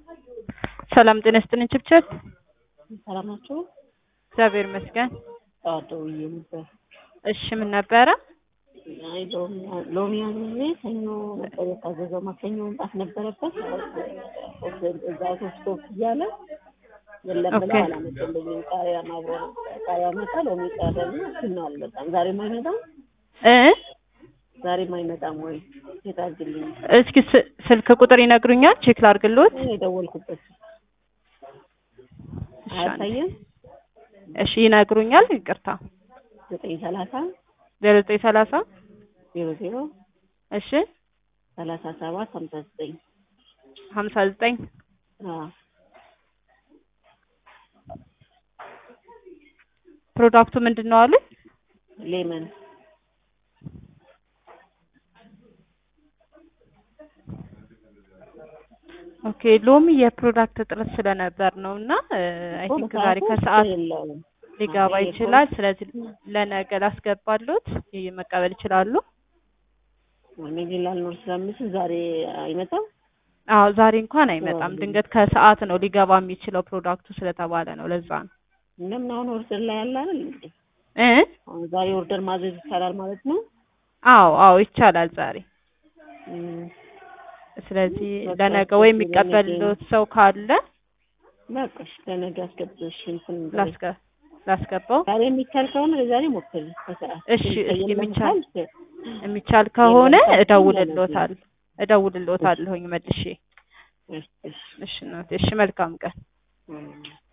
ሰላም ጤና ይስጥልኝ ችብችብ። ሰላም ናቸው። እግዚአብሔር ይመስገን። ጠዋት ደውዬ ነበር። እሺ ምን ነበረ? አይ ሎሚ አዝዤ ሰኞ ነበር የታዘዘው። ማክሰኞ መምጣት ነበረበት። እዛ ሶስት ወቅት እያለ የለም ብለው ኦኬ። አላመጡልኝም። ቃሪያ አብሮ ቃሪያ መጣ፣ ሎሚ ቀረና ግን አልመጣም። ዛሬም አይመጣም፣ እ ዛሬም አይመጣም ወይ የታዝልኝ እስኪ ስ- ስልክ ቁጥር ይነግሩኛል? ቼክ ላድርግልዎት። የደወልኩበት እሺ አንዴ። አያሳየም። እሺ ይነግሩኛል? ይቅርታ ዘጠኝ ሰላሳ ዜሮ ዘጠኝ ሰላሳ ዜሮ ዜሮ እሺ ሰላሳ ሰባት ሀምሳ ዘጠኝ ሀምሳ ዘጠኝ ፕሮዳክቱ ምንድን ነው አሉ? ሌመን ኦኬ ሎሚ የፕሮዳክት እጥረት ስለነበር ነው እና አይ ቲንክ ዛሬ ከሰዓት የለውም ሊገባ አይ ይችላል። ስለዚህ ለነገ ላስገባሎት ይህ መቀበል ይችላሉ። ነገ ላልኖር ስለምችል ዛሬ አይመጣም። አዎ ዛሬ እንኳን አይመጣም። አዎ። ድንገት ከሰዓት ነው ሊገባ የሚችለው ፕሮዳክቱ ስለተባለ ነው። ለዛ ነው እንደምን አሁን ኦርደር ላይ ያለ አይደል እንዴ? እ አሁን ዛሬ ኦርደር ማዘዝ ይቻላል ማለት ነው። አዎ አዎ ይቻላል ዛሬ። እም፣ ስለዚህ በቃ ለነገ ወይ እስኪ የሚቀበልሎት ሰው ካለ በቃ እሺ፣ ለነገ አስገብተሽ እንትን በይ። ላስገ ላስገባው። ዛሬ የሚቻል ከሆነ ለዛሬ ሞክሪ ከሰዓት። እሺ፣ ግን እስኪ የለም የሚቻል ካልሽ፣ የሚቻል ከሆነ የለም ካልሽ እደውልሎታል እደውልሎታለሁኝ መልሼ። እሺ፣ እሺ፣ እሺ እናቴ፣ እሺ መልካም ቀን። እም።